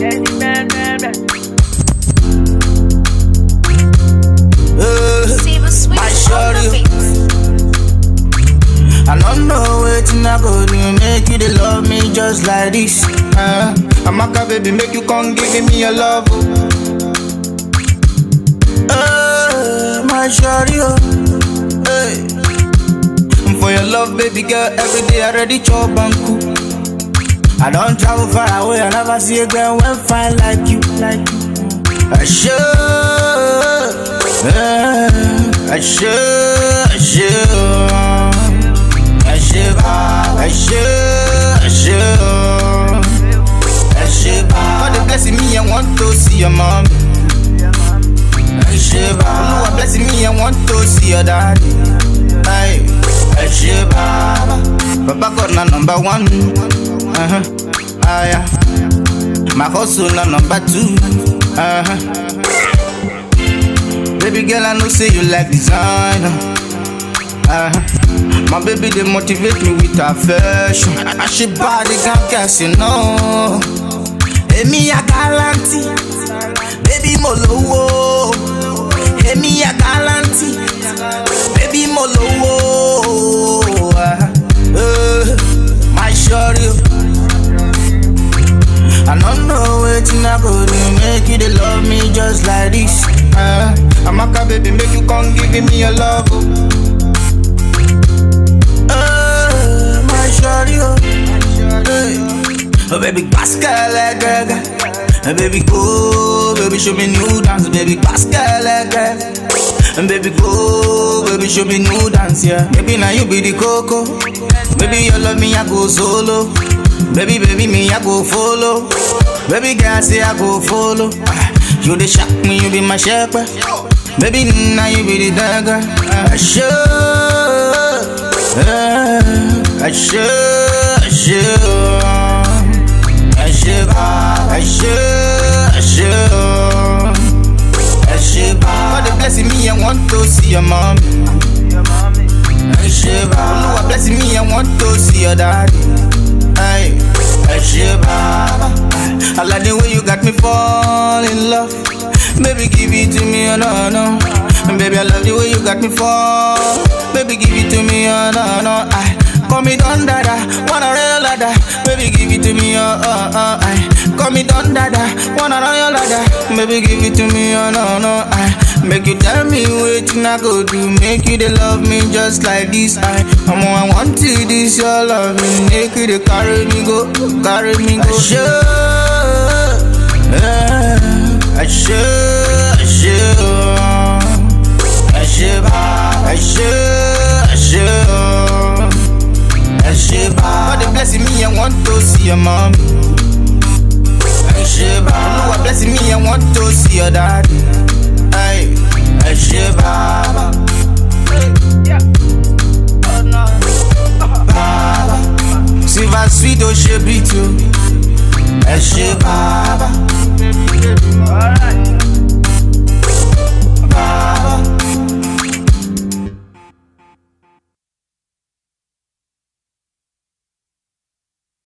Uh, Silver sweet My on shorty. the beat. I don't know wetin I go do make you dey love me just like this. Uh, Amaka baby make you come give me your love. Oh. Uh, my shawty oh, hey. For your love baby girl every day I ready chop and cook. I don't travel far away I never see a girl when fine like you, like you. I should, uh, I should, I should. I should, I should, I should, I should. God they blessing me, I want to see your mom. I should, Lord blessing me, I want to see your daddy. Aye, I should, Papa God na number one. Uh huh. Ah yeah. My hustle na number two. Uh huh. Baby girl, I know say you like designer. Uh-huh. My baby they motivate me with affection. I she body can guess you know. Emi a galanti, baby mo lowo. Emi a galanti, baby mo lowo. Uh, my shorty. I don't know wetin I go do make you dey love me just like this. Uh, Amaka baby make you come give me your love. Oh. Uh, my shawty oh, hey. oh baby Pascal like gaga. Uh, baby go, baby show me new dance, baby Pascal like gaga. And baby go, baby show me new dance, yeah. Baby now you be the coco. Baby you love me, I go solo. Baby, baby, me, I go follow. Baby girl, say I go follow. Ah, You the shock me, you be my shepherd. Baby, now you be the dagger. I should, I should, I should, I should, I should, I should, I should. God they blessing me, I want to see your mom. I should, Lord blessing me, I want to see your daddy. Hey, I should, I like the way you got me fall in love. Baby, give it to me, oh no, no. And baby, I love the way you got me fall. Baby, give it to me, oh no, no. I call me Don Dada, wanna real ladder. Baby, give it to me, oh, oh, oh. I call me Don Dada, wanna royal ladder. Baby, give it to me, oh no, no. I make you tell me wetin I go do, make you they love me just like this. I, I'm I want to this your love, make you they carry me go, carry me go. I should, I should, I should, I should, I should, I should, I should. God they blessing me, I want to see your mom. I should, Lord blessing me, I want to see your daddy. Hey, I should,